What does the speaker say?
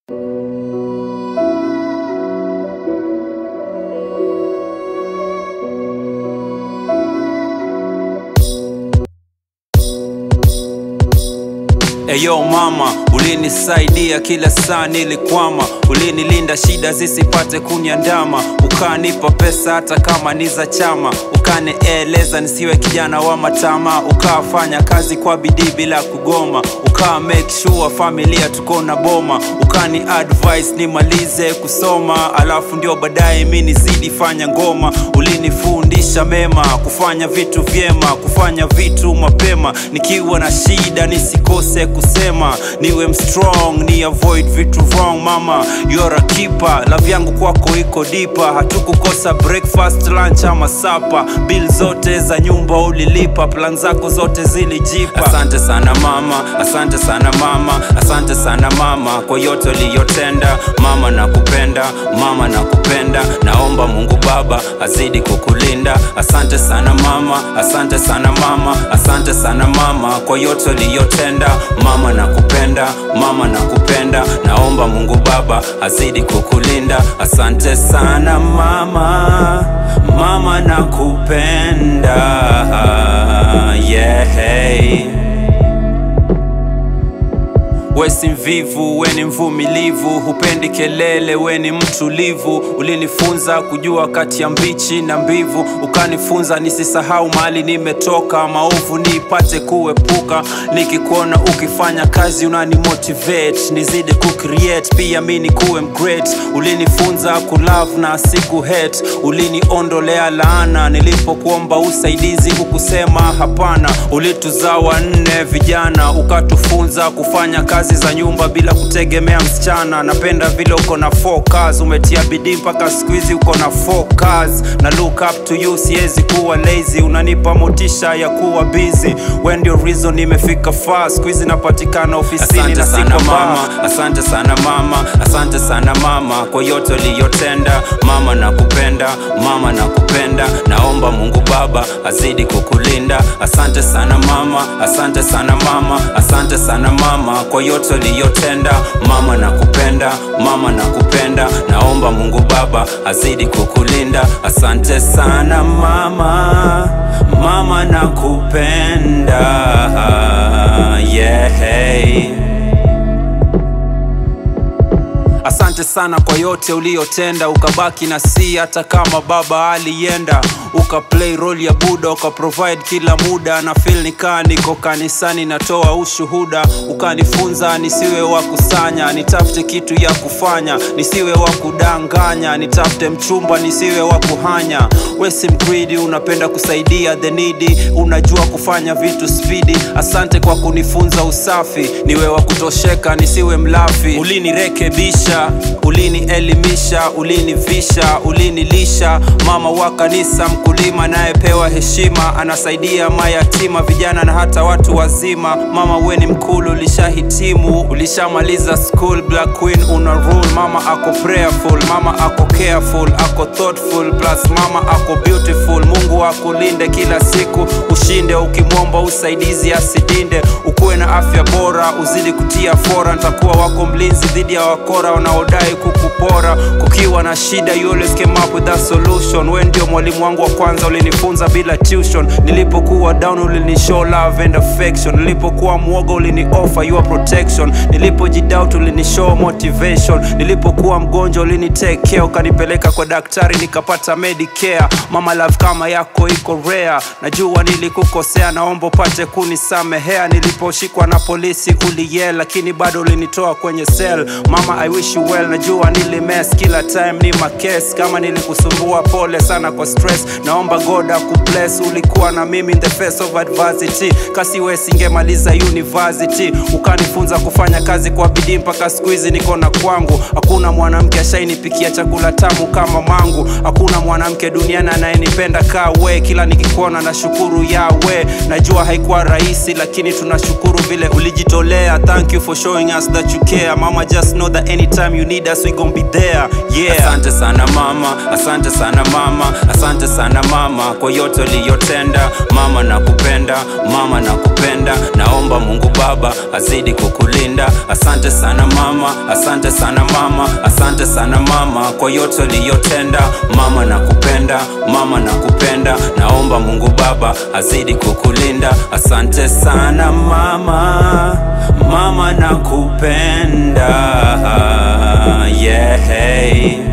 Eyo mama, ulinisaidia kila saa nilikwama, ulinilinda shida zisipate kuniandama, ukanipa pesa hata kama ni za chama, ukanieleza nisiwe kijana wa matama, ukafanya kazi kwa bidii bila kugoma, uka make sure familia tuko na boma, ukani advice nimalize kusoma, alafu ndio baadaye mi nizidi fanya ngoma, ulinifundisha mema, kufanya vitu vyema, kufanya vitu mapema, nikiwa na shida nisikose kusema, niwe mstrong, ni avoid vitu wrong. Mama, you're a keeper, love yangu kwako iko dipa, hatukukosa breakfast, lunch ama sapa, bill zote za nyumba ulilipa, plan zako zote zilijipa. Asante sana mama, asante sana mama, asante sana mama kwa yote uliyotenda. Mama nakupenda, mama nakupenda, naomba Mungu Baba azidi kukulinda. Asante sana mama, asante sana mama, asante sana mama kwa yote uliyotenda. Mama nakupenda, mama nakupenda, naomba Mungu Baba azidi kukulinda. Asante sana mama, mama nakupenda, yeah. We si mvivu, we ni mvumilivu, hupendi kelele, we ni mtulivu. Ulinifunza kujua kati ya mbichi na mbivu, ukanifunza nisisahau mahali nimetoka, maovu nipate kuepuka. Nikikuona ukifanya kazi unanimotivate, nizidi kucreate, pia mi nikuwe mgreat. Ulinifunza kulove na siku hate, uliniondolea laana nilipokuomba usaidizi, hukusema hapana. Ulituzaa wanne vijana, ukatufunza kufanya kazi za nyumba bila kutegemea msichana. Napenda vile uko na focus, umetia bidii mpaka siku hizi uko na focus. Na look up to you, siwezi kuwa lazy, unanipa motisha ya kuwa busy. We ndio reason nimefika far, siku hizi napatikana ofisini na siko mama. Asante sana mama, asante sana mama kwa yote uliyotenda. Mama nakupenda, mama nakupenda, naomba Mungu Baba azidi kukulinda. Asante sana mama, asante sana mama, asante sana mama kwa yote uliyotenda. Mama nakupenda, mama nakupenda, naomba Mungu Baba azidi kukulinda. Asante sana mama, mama nakupenda, yeah. Asante sana kwa yote uliyotenda, ukabaki na si hata kama baba alienda, uka play role ya Buda, uka provide kila muda, na feel nikaa niko kanisani, natoa ushuhuda, ukanifunza nisiwe wa kusanya, nitafute kitu ya kufanya, nisiwe wa kudanganya, nitafute mchumba, nisiwe wa kuhanya. We si mgreedy, unapenda kusaidia the needy, unajua kufanya vitu spidi. Asante kwa kunifunza usafi, niwe wa kutosheka, nisiwe mlafi. Ulinirekebisha, ulinielimisha, ulinivisha, ulinilisha. Mama wa kanisa, mkulima anayepewa heshima, anasaidia mayatima, vijana na hata watu wazima. Mama we ni mkulu, ulishahitimu, ulishamaliza school. Black Queen una rule, mama ako prayerful, mama ako careful, ako thoughtful, plus mama ako beautiful. Mungu akulinde kila siku, ushinde ukimwomba usaidizi asidinde, ukuwe na afya bora, uzidi kutia fora. Nitakuwa wako mlinzi dhidi ya wakora wanaodai kukupora. Kukiwa na shida, you always came up with a solution. We ndio mwalimu wangu wa kwanza, ulinifunza bila tuition. Nilipokuwa down, ulinishow love and affection. Nilipokuwa mwoga, ulini offer your protection. Nilipojidoubt, ulinishow motivation. Nilipokuwa mgonjwa, ulini take care, ukanipeleka kwa daktari nikapata medicare. Mama love kama yako iko rare, najua nilikukosea, naomba upate kunisamehea. Niliposhikwa na polisi uliyel, lakini bado ulinitoa kwenye cell. Mama I wish you well, najua nilimess kila time ni makes. Kama nilikusumbua, pole sana kwa stress, naomba God akubless. Ulikuwa na mimi in the face of adversity, kasi we singemaliza university. Ukanifunza kufanya kazi kwa bidii mpaka siku hizi niko na kwangu. Hakuna mwanamke ashainipikia chakula tamu kama mangu, hakuna mwanamke duniani anayenipenda kaa we. Kila nikikuona na shukuru yawe, najua haikuwa rahisi, lakini tunashukuru vile ulijitolea. Thank you for showing us that you care mama, just know that anytime you lead us we gon be there yeah asante sana mama asante sana mama asante sana mama kwa yote uliyotenda mama nakupenda mama nakupenda naomba mungu baba azidi kukulinda asante sana mama asante sana mama asante sana mama kwa yote uliyotenda mama nakupenda mama nakupenda naomba mungu baba azidi kukulinda asante sana mama mama nakupenda yeah